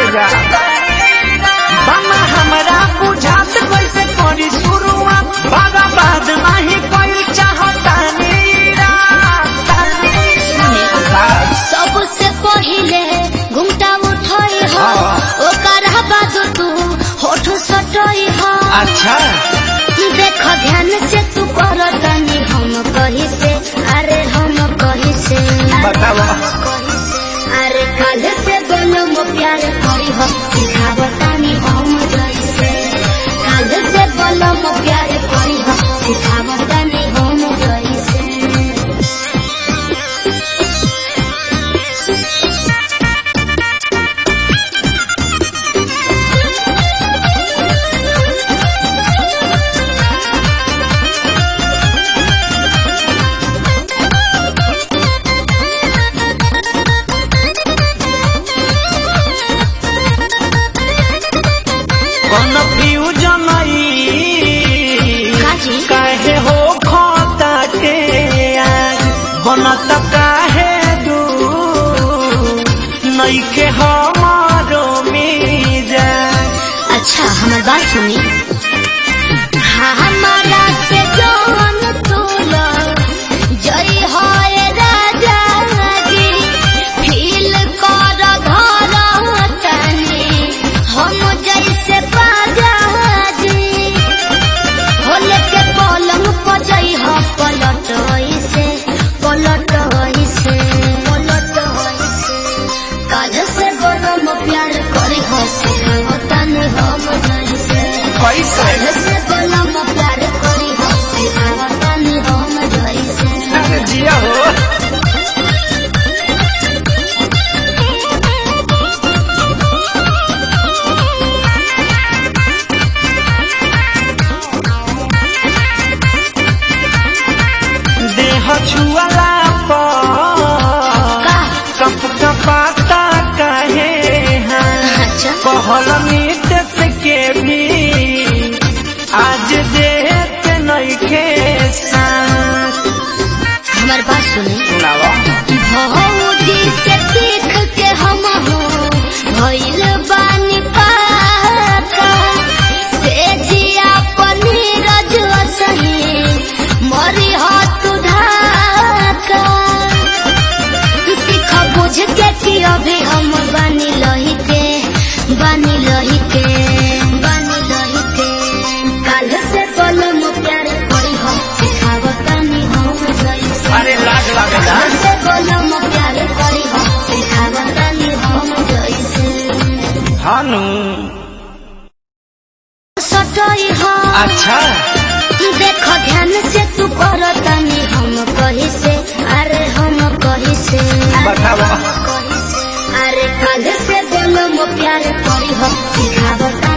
जा बामा हमरा बुझात कैसे करी शुरुआत बाबा बाद नहीं कोई चाहता नीरा सबसे पहिले घुमटा उठई हो हाँ। ओकर बाद तू होठ सटई हो अच्छा देख ध्यान से तू कर तनी हम कही से अरे हम कही से बतावा कही से अरे कल से बोलो मो प्यार करी हो सिखाव तनी हम जैसे कल से बोलो मो प्यार करी हो सिखाव तनी हम जैसे कन्फ्यूजन काजी? काहे हो खाता के आज बनत काहे दू नइखे हमारो मिजा अच्छा हमार बात सुनी हाँ हमारा से जौन तोला जय होए राजा जी फील कर घर तनी हम जैसे बाजा जी होले के पलंग पर जई हो पलट से पलट से पलट से काज से बोलम प्यार करी हो सिखाओ तन हम जैसे कैसे काज से बोलम प्यार करी हो सिखाओ तन हम जैसे अरे जिया हो देह छुअला पर का कप कपाता काहे हाँ अच्छा कहल नीतस के भी आज देत नइखे साथ हमार बात सुनी सुनावा भौजी से सीख के हम हो भइल बानी पाका से जिया पनीरज सही मरी हाथ धाका सीख बुझ के कि अभी हम बानी लही के बानी लही के बानी लही के काल से बोलम प्यार करी हम सिखावतानी हम जैसे अरे लाग लागला से बोलम प्यार करी हो सिखावतानी हम जैसे हानु सटई हो अच्छा देख ध्यान से तू कर तनी हम कही से अरे हम कही से बतावा कही से अरे कल से बोलम प्यार करी हो सिखावतानी